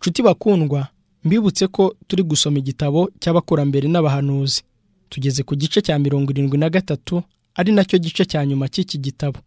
nshuti bakundwa mbibutse ko turi gusoma igitabo cy'abakurambere n'abahanuzi tugeze ku gice cya mirongo irindwi na gatatu ari nacyo gice cya nyuma cy'iki gitabo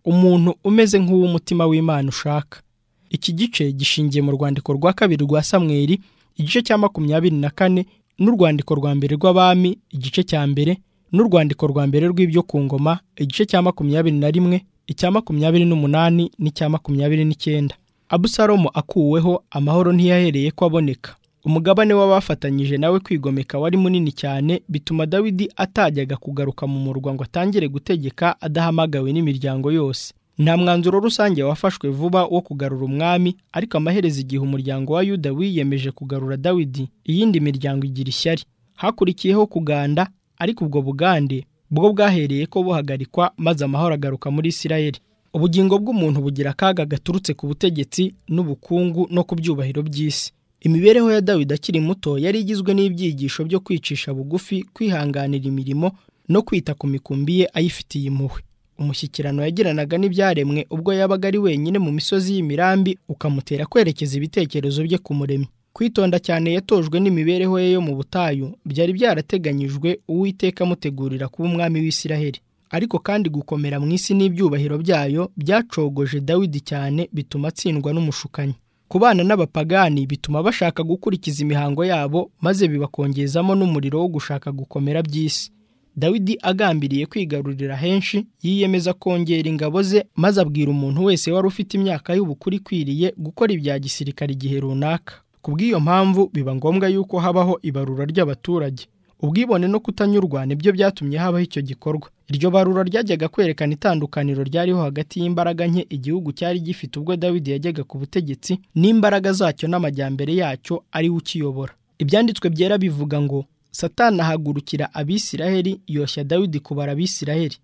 umuntu umeze nk'uw'umutima w'imana ushaka iki gice gishingiye mu rwandiko rwa kabiri rwa samweri igice cya makumyabiri na kane n'urwandiko rwa mbere rw'abami igice cya mbere n'urwandiko rwa mbere rw'ibyo ku ngoma igice cya makumyabiri na rimwe icya makumyabiri n'umunani n'icya makumyabiri n'icyenda abusalomo akuweho amahoro ntiyahereye ko aboneka umugabane w'abafatanyije nawe kwigomeka wari munini cyane bituma dawidi atajyaga kugaruka mu murwa ngo atangire gutegeka adahamagawe n'imiryango yose nta mwanzuro rusange wafashwe vuba wo kugarura umwami ariko amaherezo igihe umuryango wa yuda wiyemeje kugarura dawidi iyindi miryango igira ishyari hakurikiyeho kuganda ariko ubwo bugande bwo bwahereye ko buhagarikwa maze amahoro agaruka muri isirayeli ubugingo bw'umuntu bugira akaga gaturutse ku butegetsi n'ubukungu no ku byubahiro by'isi imibereho ya dawidi akiri muto yari igizwe n'ibyigisho byo kwicisha bugufi kwihanganira imirimo no kwita ku mikumbi ye ayifitiye impuhwe umushyikirano yagiranaga n'ibyaremwe ubwo yabaga ari wenyine mu misozi y'imirambi ukamutera kwerekeza ibitekerezo bye ku muremyi kwitonda cyane yatojwe n'imibereho ye yo mu butayu byari byarateganyijwe uwiteka amutegurira kuba umwami w'isiraheli ariko kandi gukomera mu isi n'ibyubahiro byayo byacogoje dawidi cyane bituma atsindwa n'umushukanyi kubana n'abapagani bituma bashaka gukurikiza imihango yabo maze bibakongezamo n'umuriro wo gushaka gukomera by'isi dawidi agambiriye kwigarurira henshi yiyemeza kongera ingabo ze maze abwira umuntu wese wari ufite imyaka y'ubukuru ikwiriye gukora ibya gisirikare igihe runaka ku bw'iyo mpamvu biba ngombwa yuko habaho ibarura ry'abaturage ubwibone no kutanyurwa nibyo byatumye habaho icyo gikorwa iryo barura ryajyaga kwerekana itandukaniro ryariho hagati y'imbaraga nke igihugu cyari gifite ubwo dawidi yajyaga ku butegetsi n'imbaraga zacyo n'amajyambere yacyo ari we ukiyobora ibyanditswe byera bivuga ngo satana ahagurukira abisiraheli yoshya dawidi kubara abisiraheli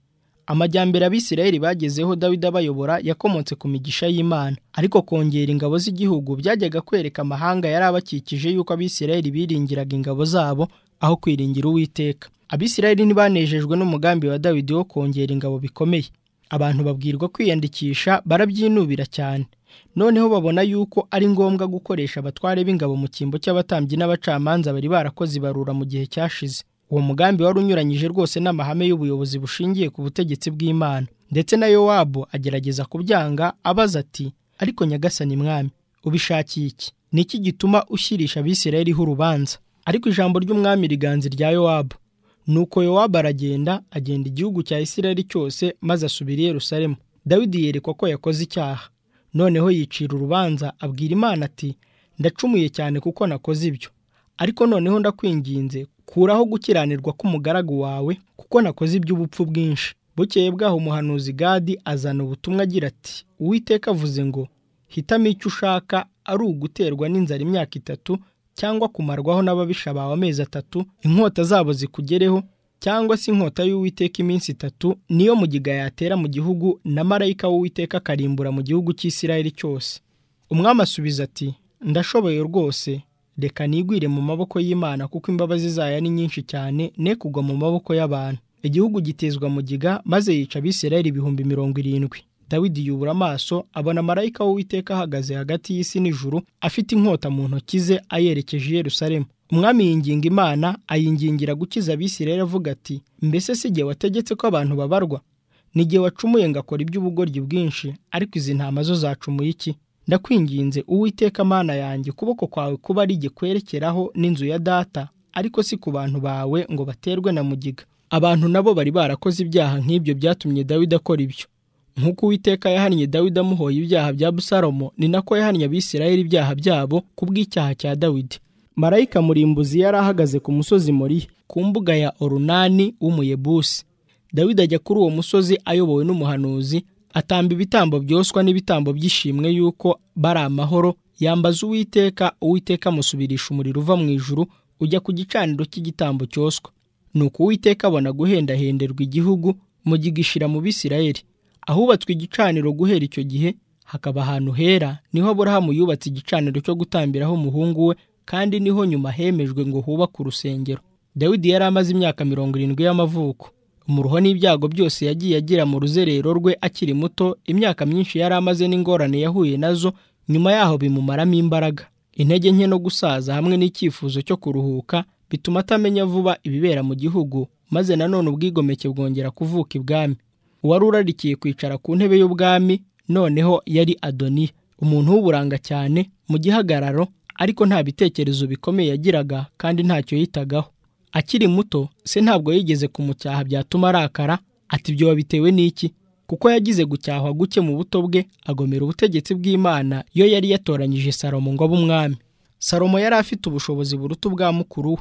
amajyambere abisiraheli bagezeho dawidi abayobora yakomotse ku migisha y'imana ariko kongera ingabo z'igihugu byajyaga kwereka amahanga yari abakikije yuko abisiraheli biringiraga ingabo zabo aho kwiringira uwiteka abisirayeli ntibanejejwe n'umugambi wa dawidi wo kongera ingabo bikomeye abantu babwirwa kwiyandikisha barabyinubira cyane noneho babona yuko ari ngombwa gukoresha abatware b'ingabo mu cyimbo cy'abatambyi n'abacamanza bari barakoze ibarura mu gihe cyashize uwo mugambi wari unyuranyije rwose n'amahame y'ubuyobozi bushingiye ku butegetsi bw'imana ndetse na yowabu agerageza kubyanga abaza ati ariko nyagasani mwami ubishakiye iki ni iki gituma ushyirisha abisirayeliho urubanza ariko ijambo ry'umwami riganza irya yowabu nuko yowabu aragenda agenda igihugu cya isirayeli cyose maze asubira i yerusalemu dawidi yerekwa ko yakoze icyaha noneho yicira urubanza abwira imana ati ndacumuye cyane kuko nakoze ibyo ariko noneho ndakwinginze kuraho gukiranirwa k'umugaragu wawe kuko nakoze iby'ubupfu bwinshi bukeye bwaho umuhanuzi gadi azana ubutumwa agira ati uwiteka avuze ngo hitamo icyo ushaka ari uguterwa n'inzara imyaka itatu cyangwa kumarwaho n'ababisha bawe amezi atatu inkota zabo zikugereho cyangwa se inkota y'uwiteka iminsi itatu niyo mugiga yatera mu gihugu na marayika w'uwiteka akarimbura mu gihugu cy'isirayeli cyose umwami asubiza ati ndashoboye rwose reka nigwire mu maboko y'imana kuko imbabazi zayo ni nyinshi cyane ne kugwa mu maboko y'abantu igihugu gitezwa mugiga maze yica abisirayeli ibihumbi mirongo irindwi dawidi yubura amaso abona marayika w'uwiteka ahagaze hagati y'isi n'ijuru afite inkota mu ntoki ze ayerekeje i Yerusalemu umwami yinginga imana ayingingira gukiza abisirayeli avuga ati mbese si igihe wategetse ko abantu babarwa ni igihe wacumuye ngo akora iby'ubugoryi bwinshi ariko izi ntama zo zacumuye iki ndakwinginze uwiteka mana yanjye ukuboko kwawe kuba ari kwerekeraho n'inzu ya data ariko si ku bantu bawe ngo baterwe na mugiga abantu nabo bari barakoze ibyaha nk'ibyo byatumye dawidi akora ibyo nk'uko uwiteka yahannye dawidi amuhoye ibyaha bya busalomo ni nako yahannye abisirayeli ibyaha byabo ku bw'icyaha cya dawidi marayika murimbuzi yari ahagaze ku musozi moriya ku mbuga ya orunani w'umuyebusi dawidi ajya kuri uwo musozi ayobowe n'umuhanuzi atamba ibitambo byoswa n'ibitambo by'ishimwe y'uko bari amahoro yambaza uwiteka uwiteka amusubirisha umuriro uva mu ijuru ujya ku gicaniro cy'igitambo cyoswa nuko uwiteka abona guhendahenderwa igihugu mugigishira mu bisirayeli ahubatswe igicaniro guhera icyo gihe hakaba ahantu hera niho aburahamu yubatse igicaniro cyo gutambiraho umuhungu we kandi niho nyuma hemejwe ngo hubake urusengero dawidi yari amaze imyaka mirongo irindwi y'amavuko umuruho n'ibyago byose yagiye agira mu ruzerero rwe akiri muto imyaka myinshi yari amaze n'ingorane yahuye nazo nyuma yaho bimumaramo imbaraga intege nke no gusaza hamwe n'icyifuzo cyo kuruhuka bituma atamenya vuba ibibera mu gihugu maze nanone ubwigomeke bwongera kuvuka ibwami uwari urarikiye kwicara ku ntebe y'ubwami noneho yari adoniya umuntu w'uburanga cyane mu gihagararo ariko nta bitekerezo bikomeye yagiraga kandi ntacyo yitagaho akiri muto se ntabwo yigeze kumucyaha byatuma arakara ati ibyo wabitewe n'iki kuko yagize gucyahwa guke mu buto bwe agomera ubutegetsi bw'imana iyo yari yatoranyije salomo ngo abe umwami salomo yari afite ubushobozi buruta ubwa mukuru we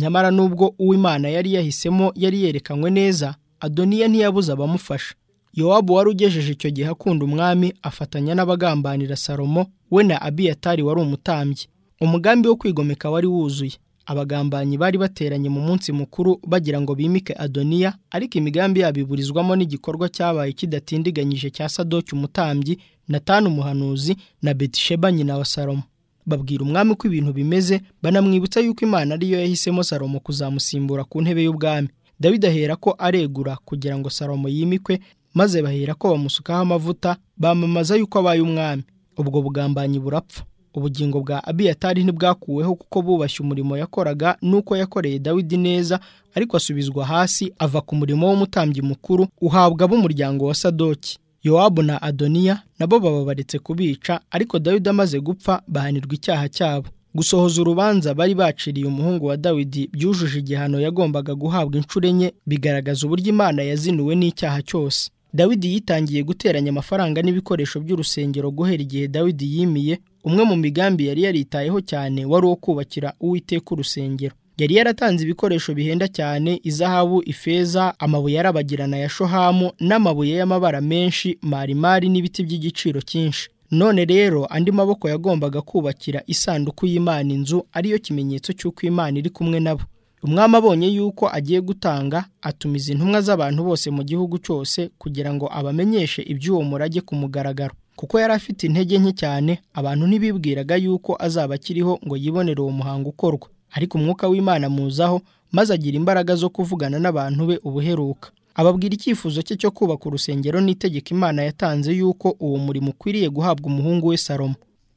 nyamara n'ubwo uw'imana yari yahisemo yari yerekanywe neza adoniya ntiyabuze abamufasha yowabu wari ugejeje icyo gihe akunda umwami afatanya n'abagambanira salomo we na abiyatari wari umutambyi umugambi wo kwigomeka wari wuzuye abagambanyi bari bateranye mu munsi mukuru bagira ngo bimike adoniya ariko imigambi yabo iburizwamo n'igikorwa cyabaye kidatindiganyije cya sadoki umutambyi natani umuhanuzi na betisheba nyina wa salomo babwira umwami ko ibintu bimeze banamwibutsa yuko imana ariyo yahisemo salomo kuzamusimbura ku ntebe y'ubwami dawidi ahera ko aregura kugira ngo salomo yimikwe maze bahera ko bamusukaho amavuta bamamaza yuko abaye umwami ubwo bugambanyi burapfa ubugingo bwa abiyatari ntibwakuweho kuko bubashye umurimo yakoraga n'uko yakoreye dawidi neza ariko asubizwa hasi ava ku murimo w'umutambyi mukuru uhabwa ab'umuryango wa sadoki yowabu na adoniya nabo baba baretse kubica ariko dawidi amaze gupfa bahanirwa icyaha cyabo gusohoza urubanza bari baciriye umuhungu wa dawidi byujuje igihano yagombaga guhabwa inshuro enye bigaragaza uburyo imana yazinuwe n'icyaha cyose dawidi yitangiye guteranya amafaranga n'ibikoresho by'urusengero guhera igihe dawidi yimiye umwe mu migambi yari yaritayeho cyane wari uwo kubakira uwiteka urusengero yari yaratanze ibikoresho bihenda cyane izahabu ifeza amabuye arabagirana ya shohamu n'amabuye y'amabara menshi marimari n'ibiti by'igiciro cyinshi none rero andi maboko yagombaga kubakira isanduku y'imana inzu ariyo kimenyetso cy'uko imana iri kumwe nabo umwami abonye yuko agiye gutanga atumiza intumwa z'abantu bose mu gihugu cyose kugira ngo abamenyeshe iby'uwo murage ku mugaragaro kuko yari afite intege nke cyane abantu ntibibwiraga yuko azaba akiriho ngo yibonere uwo muhango ukorwa ariko umwuka w'imana amuzaho maze agira imbaraga zo kuvugana n'abantu be ubuheruka ababwira icyifuzo cye cyo kubaka urusengero n'itegeko imana yatanze yuko uwo murimo ukwiriye guhabwa umuhungu we salomo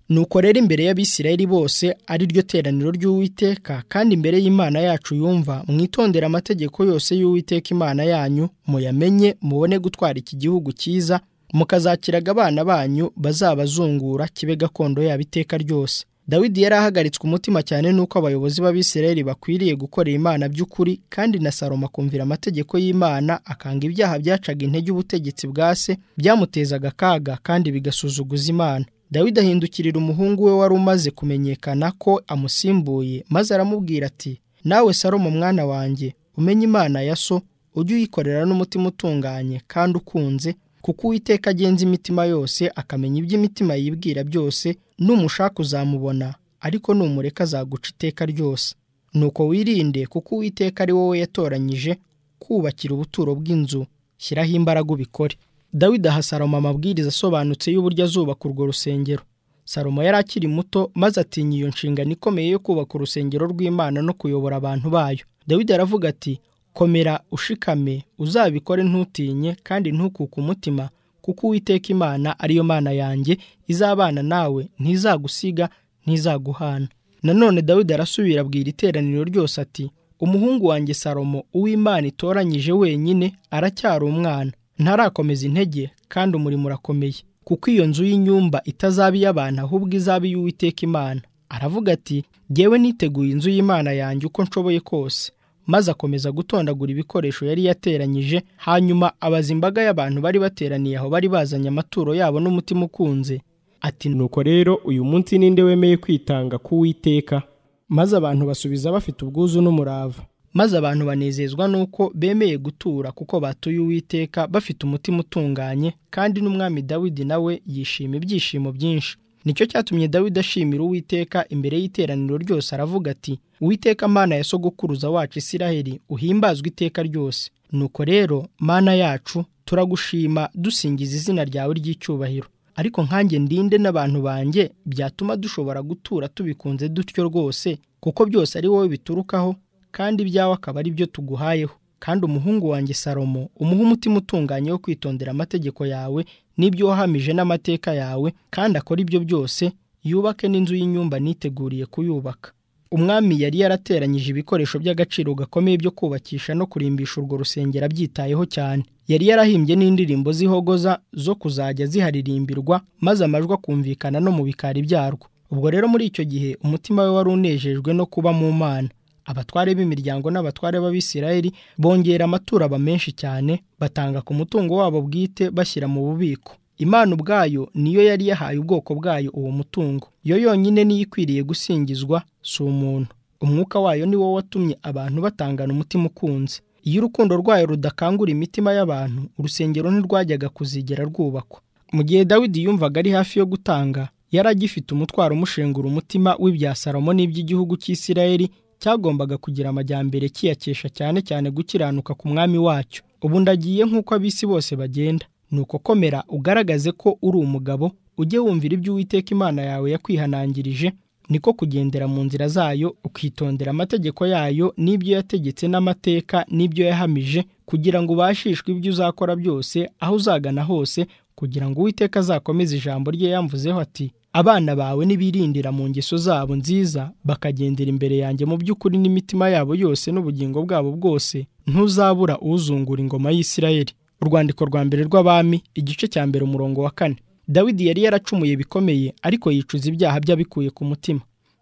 nuko rero imbere y'abisirayeli bose ari ryo teraniro ry'uwiteka kandi imbere y'imana yacu yumva mwitondera amategeko yose y'uwiteka imana yanyu muyamenye mubone gutwara iki gihugu cyiza mukazakiraga abana banyu bazabazungura kibe gakondo yabo iteka ryose dawidi yari ahagaritswe umutima cyane n'uko abayobozi b'abisirayeli bakwiriye gukorera imana by'ukuri kandi na salomo akumvira amategeko y'imana akanga ibyaha byacaga intege ubutegetsi bwa se byamutezaga akaga kandi bigasuzuguza imana dawidi ahindukirira umuhungu we wari umaze kumenyekana ko amusimbuye maze aramubwira ati nawe salomo mwana wanjye umenye imana ya so ujye uyikorera n'umutima utunganye kandi ukunze kuko uwiteka agenza imitima yose akamenya iby'imitima yibwira byose numushaka uzamubona ariko numureka azaguca iteka ryose nuko wirinde kuko uwiteka ari wowe yatoranyije kubakira ubuturo bw'inzu shyiraho imbaraga ubikore dawidi aha salomo amabwiriza asobanutse y'uburyo azubaka urwo rusengero salomo yari akiri muto maze atinya iyo nshingano ikomeye yo kubaka urusengero rw'imana no kuyobora abantu bayo dawidi aravuga ati komera ushikame uzabikore ntutinye kandi ntukuke umutima kuko uwiteka imana ariyo mana yanjye izabana nawe ntizagusiga ntizaguhana nanone dawidi arasubira abwira iteraniro ryose ati umuhungu wanjye salomo uw'imana itoranyije wenyine aracyari umwana ntarakomeza intege kandi umurimo urakomeye kuko iyo nzu y'inyumba itazaba iy'abantu ahubwo izaba iy'uwiteka imana aravuga ati jyewe niteguye inzu y'imana yanjye uko nshoboye kose maze akomeza gutondagura ibikoresho yari yateranyije hanyuma abaza imbaga y'abantu bari bateraniye aho bari bazanye amaturo yabo n'umutima ukunze ati nuko rero uyu munsi ninde wemeye kwitanga k'uwiteka maze abantu basubiza bafite ubwuzu n'umurava maze abantu banezezwa n'uko bemeye gutura kuko batuye uwiteka bafite umutima utunganye kandi n'umwami dawidi nawe yishima ibyishimo byinshi nicyo cyatumye dawidi ashimira uwiteka imbere y'iteraniro ryose aravuga ati uwiteka mana ya sogokuruza wacu isiraheli uhimbazwe iteka ryose nuko rero mana yacu turagushima dusingiza izina ryawe ry'icyubahiro ariko nkanjye ndinde n'abantu banjye byatuma dushobora gutura tubikunze dutyo rwose kuko byose ari wowe biturukaho kandi ibyawe akaba ari byo tuguhayeho kandi umuhungu wanjye salomo umuha umutima utunganye wo kwitondera amategeko yawe n'ibyo wahamije n'amateka yawe kandi akora ibyo byose yubake n'inzu y'inyumba niteguriye kuyubaka umwami yari yarateranyije ibikoresho by'agaciro gakomeye byo kubakisha no kurimbisha urwo rusengero abyitayeho cyane yari yarahimbye n'indirimbo z'ihogoza zo kuzajya ziharirimbirwa maze amajwi akumvikana no mu bikari byarwo ubwo rero muri icyo gihe umutima we wari unejejwe no kuba mu mana abatware b'imiryango n'abatware b'abisirayeli bongera amaturo aba menshi cyane batanga ku mutungo wabo bwite bashyira mu bubiko imana ubwayo niyo yari yahaye ubwoko bwayo uwo mutungo yo yonyine niyo ikwiriye gusingizwa si umuntu umwuka wayo ni wo watumye abantu batangana umutima ukunze iyo urukundo rwayo rudakangura imitima y'abantu urusengero ntirwajyaga kuzigera rwubakwa mu gihe dawidi yumvaga ari hafi yo gutanga yari agifite umutwaro umushengura umutima w'ibya salomo n'iby'igihugu cy'isirayeli cyagombaga kugira amajyambere kiyakesha cyane cyane gukiranuka ku mwami wacyo ubu ndagiye nk'uko abisi bose bagenda nuko komera ugaragaze ko uri umugabo ujye wumvira ibyo uwiteka imana yawe yakwihanangirije niko kugendera mu nzira zayo ukitondera amategeko yayo n'ibyo yategetse n'amateka n'ibyo yahamije kugira ngo ubashishwe ibyo uzakora byose aho uzagana hose kugira ngo uwiteka azakomeze ijambo rye yamvuzeho ati abana bawe nibirindira mu ngeso zabo nziza bakagendera imbere yanjye mu by'ukuri n'imitima yabo yose n'ubugingo bwabo bwose ntuzabura uzungura ingoma y'isirayeli urwandiko rwa mbere rw'abami igice cya mbere umurongo wa kane dawidi yari yaracumuye bikomeye ariko yicuza ibyaha by'abikuye ku mutima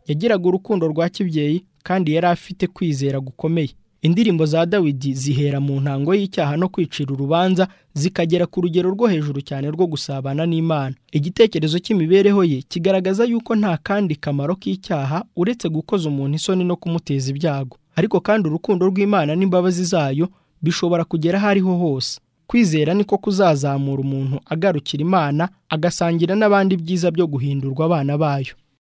yagiraga urukundo rwa kibyeyi kandi yari afite kwizera gukomeye indirimbo za dawidi zihera mu ntango y'icyaha no kwicira urubanza zikagera ku rugero rwo hejuru cyane rwo gusabana n'imana igitekerezo cy'imibereho ye kigaragaza yuko nta kandi kamaro k'icyaha uretse gukoza umuntu isoni no kumuteza ibyago ariko kandi urukundo rw'imana n'imbabazi zayo bishobora kugera aho ariho hose kwizera niko kuzazamura umuntu agarukira imana agasangira n'abandi byiza byo guhindurwa abana bayo